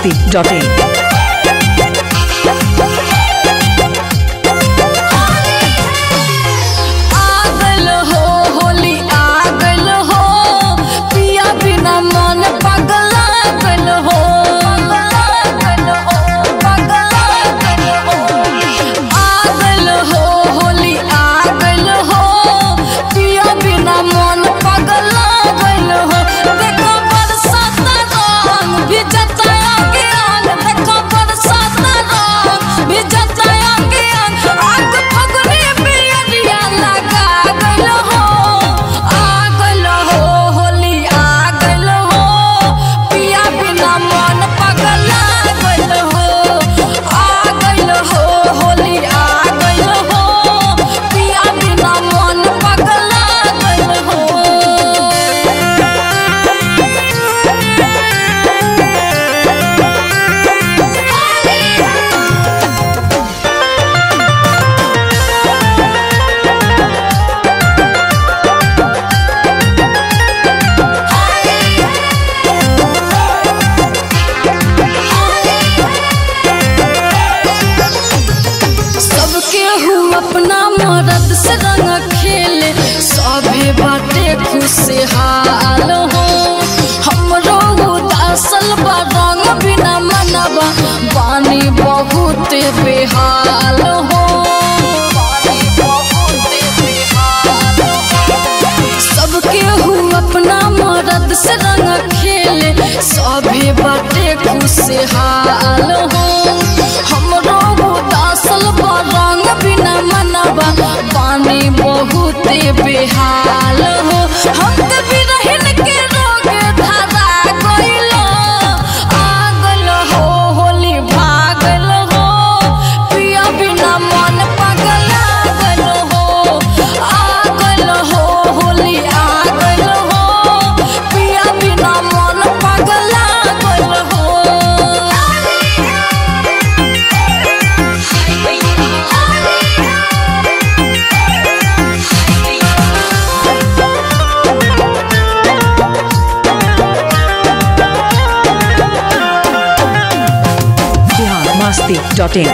masti.in. आगल हो होली आगल हो पिया बिना मन पगला गल हो पागल हो पागल हो आगल हो होली आगल हो पिया बिना मन पगला गल हो देखो बरसात रंग भी जताया ज्ञान देखो बरसात रंग भी जताया ज्ञान आग फगुनी बियरिया लगा गल हो आगल हो होली आगल हो पिया बिना मन पगला गल हो आगल हो होली आगल हो पिया बिना मन पगला गल हो सबके हूँ अपना मरद से रंग खेले सभे बाटे खुशहाल हो हमरो उदासल बा रंग बिना मनबा बानी बहुत बेहाल हो बानी बहुत बेहाल हो। सबके हूँ अपना मरद से रंग खेले सभे बाटे खुशहाल हो हमरो उदासल बा रंग बिना मनबा पानी बहुत बेहाल हो हम कभी रहन के रोग धरा गइल आगल हो होली भागल हो पिया बिना मन पगला गल हो आगल हो होली आगल हो पिया बिना मन पगला गल हो Bihar masti.in.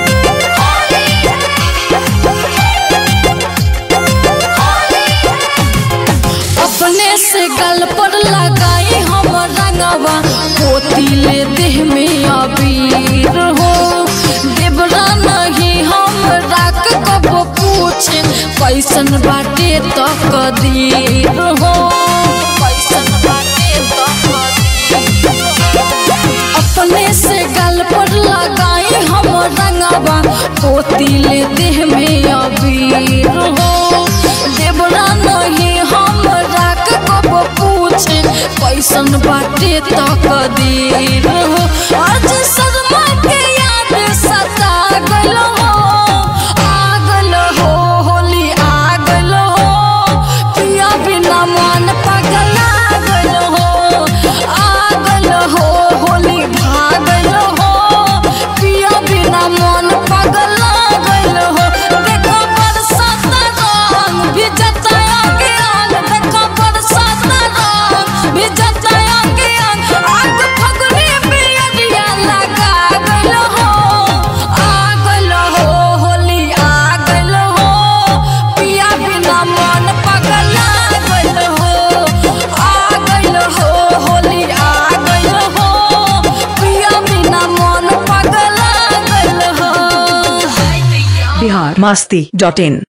अपने से गल पर लगाई हम रंगवा पोती ले देह में अबीर हो देवरा नहीं हम राख कब पूछे कैसन बाटे तो कदीर हो कैसन बाटे तो कदीर हो। अपने से गल पर लगाई हम रंगवा पोती ले देह में अबीर हो देवरा नहीं हम राख कब पूछे कैसन बाटे तो कदीर हो आज शर्मा के याद सता गल हो आगल हो होली आगल हो पिया बिना मन पगला गल हो आगल हो होली भागल हो पिया बिना मन पगला गल हो देखो बरसात रंग भी जताया ज्ञान देखो बरसात रंग भी जताया ज्ञान आग फगुनी बियरिया लगा गल हो आगल हो होली आगल हो पिया बिना मन पगला गल हो आगल हो होली आगल हो पिया बिना मन पगला गल हो Bihar masti.in.